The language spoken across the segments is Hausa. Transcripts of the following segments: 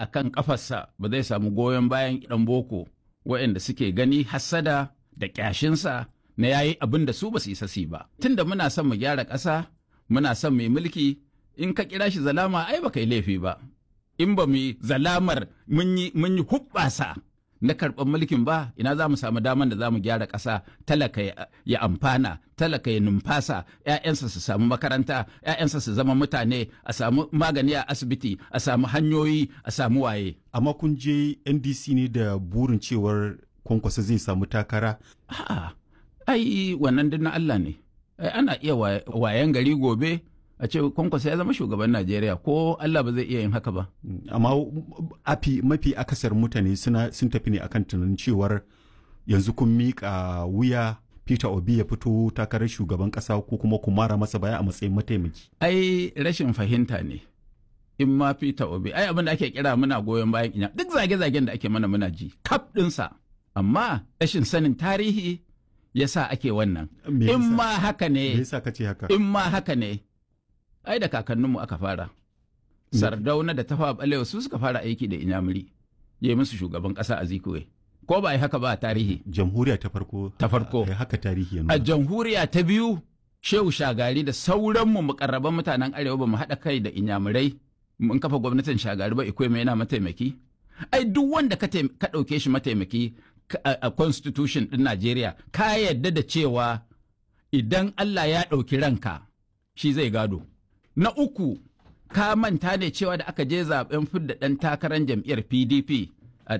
a kan ƙafarsa ba zai samu goyon bayan ɗan boko waɗanda suke gani hassada da ƙyashinsa na yayi abin da su ba su isa su ba. Tunda muna son mu gyara ƙasa, muna son mai mulki, in ka kira shi zalama ai ba kai laifi ba. In ba mu zalamar mun yi hubbasa na karɓar mulkin ba ina za mu samu daman da za mu gyara ƙasa talaka ya amfana talaka ya numfasa 'ya'yansa su samu makaranta 'ya'yansa su zama mutane a samu magani a asibiti a samu hanyoyi a samu waye amma kun je ndc ne da burin cewar kwankwasa zai samu takara a'a ai wannan din na Allah ne ai ana iya wayan gari gobe a ce kwankwasa ya zama shugaban Najeriya ko Allah ba zai iya yin haka ba. Amma afi mafi akasar mutane suna sun tafi ne akan tunanin cewar yanzu kun miƙa wuya Peter Obi ya fito takarar shugaban ƙasa ko kuma ku mara masa baya a matsayin mataimaki. Ai rashin fahimta ne. In ma Peter Obi, ai abin da ake kira muna goyon bayan ina duk zage-zagen da ake mana muna ji, kaf ɗinsa. Amma rashin sanin tarihi ya sa ake wannan. In ma haka ne. Me yasa kace haka? In ma haka ne. ai da kakanninmu aka fara. Sardauna da tafa balewa su suka fara aiki da inyamuri, ya yi musu shugaban ƙasa a zikuwe. Ko ba yi haka ba a tarihi. Jamhuriya ta farko. Ta farko. haka tarihi yanzu. A jamhuriya ta biyu, Shehu Shagari da sauranmu mukarraban mutanen Arewa ba mu haɗa kai da inyamurai mun kafa gwamnatin Shagari ba ikwai mai yana mataimaki. Ai duk wanda ka ɗauke shi mataimaki a constitution ɗin Najeriya ka yarda da cewa idan Allah ya ɗauki ranka shi zai gado. Na uku, ka manta ne cewa da aka je zaben fidda ɗan takarar jam'iyyar PDP a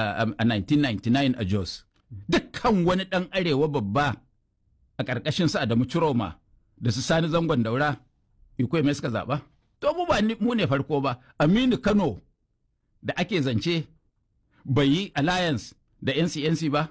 1999 a Jos. Dukkan wani ɗan arewa babba a ƙarƙashin sa Adamu Ciroma da su sani zangon daura, ikwai mai suka zaɓa. To mu ba mu ne farko ba, Aminu Kano da ake zance bai yi alliance da NCNC ba.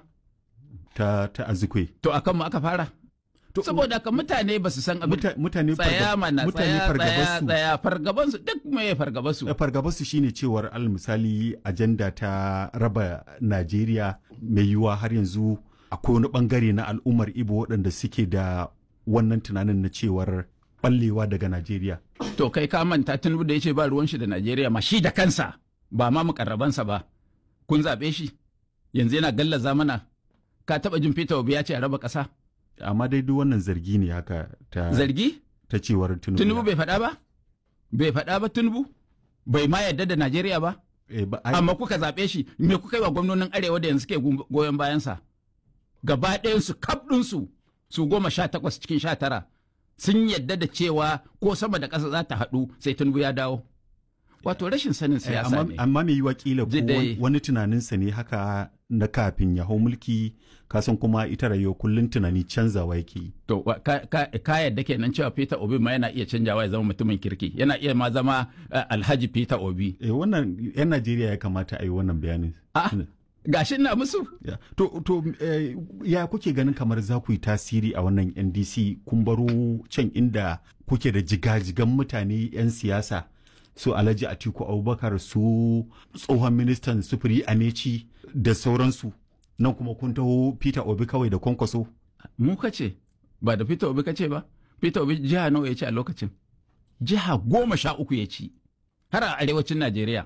Ta, ta azikwe. To akan mu aka fara. saboda ka mutane ba su san abin mutane tsaya mana mutane tsaya tsaya fargabansu duk me fargabansu fargabansu shine cewar al misali ajanda ta raba Najeriya mai yiwuwa har yanzu akwai wani bangare na al'ummar Ibo waɗanda suke da wannan tunanin na cewar ballewa daga Najeriya to kai ka manta Tinubu da yace ba ruwan shi da Najeriya ma shi da kansa ba ma mukarrabansa ba kun zabe shi yanzu yana gallaza mana ka taba jin Peter Obi ya ce a raba ƙasa amma dai duk wannan zargi ne haka ta zargi ta cewar Tinubu Tinubu bai faɗa ba bai faɗa ba Tinubu bai ma yarda da Najeriya ba e, ba ai, amma kuka zaɓe shi me kuka yi wa gwamnonin arewa da yanzu suke goyon bayansa gaba ɗayansu kaf ɗinsu su goma sha takwas cikin sha tara sun yadda da cewa ko sama da ƙasa za ta haɗu sai Tinubu ya dawo wato rashin sanin siyasa ne amma mai yiwa kila ko Dai- wani tunaninsa ne haka na kafin ya hau mulki kasan kuma ita rayuwa kullum tunani canzawa yake yi To wa- ka, ka, ka yadda kenan cewa Peter Obi ma yana iya canjawa ya zama mutumin kirki yana iya ma zama eh, Alhaji Peter Obi eh, wannan yan Najeriya ya kamata a yi wannan bayanin a gashi na musu Ya. To, to eh, ya kuke ganin kamar za ku yi tasiri a wannan NDC kun baro can inda kuke da jigajigan mutane 'yan siyasa su Alhaji Atiku Abubakar su tsohon ministan sufuri Amechi da sauransu nan kuma kun taho Peter Obi kawai da kwankwaso. mu kace ba da Peter Obi kace ba Peter Obi jiha nawa ya ci a lokacin jiha goma sha uku ya ci har a arewacin Najeriya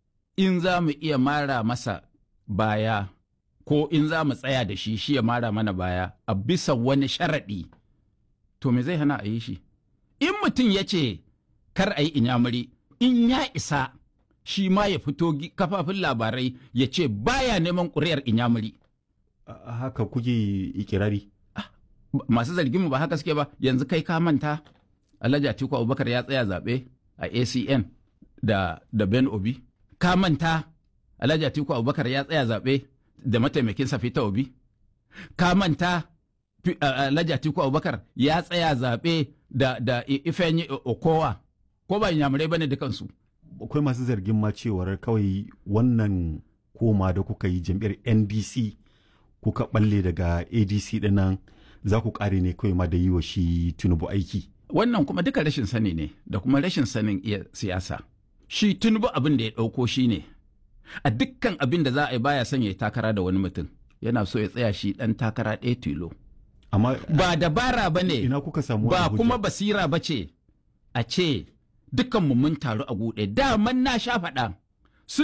in za mu iya mara masa baya ko in za mu tsaya da shi shi ya mara mana baya a bisa wani sharaɗi to me zai hana a yi shi in mutum ya ce kar a yi inyamuri in ya isa shi ma ya fito gi- kafafin labarai ya ce baya neman ƙuri'ar inyamuri A- Haka kuke ikirari. Ba- masu zargin mu ba haka suke ba yanzu kai ka manta Alhaji Atiku Abubakar ya tsaya zaɓe a ACN da da Ben Obi ka manta Alhaji Atiku Abubakar ya tsaya zaɓe da mataimakin sa Peter Obi ka manta Fi- a- Alhaji Atiku Abubakar ya tsaya zaɓe da da I- Ifeanyi O- Okowa ko ba inyamurai bane dukansu Akwai masu zargin ma cewar kawai wannan koma da kuka yi jam'iyyar NDC kuka balle daga ADC dinnan za ku kare ne kawai ma da yi wa shi Tinubu aiki. wannan kuma duka rashin sani ne da kuma rashin sanin iya siyasa shi tunubu abin da ya ɗauko shi ne a dukkan abin da za a yi baya son ya yi takara da wani mutum yana so ya tsaya shi ɗan takara ɗaya tilo Amma ba dabara ba ne ina kuka samu ba wannan hujja? kuma basira ba ce a ce dukkanmu mun taru a guɗe daman na sha faɗa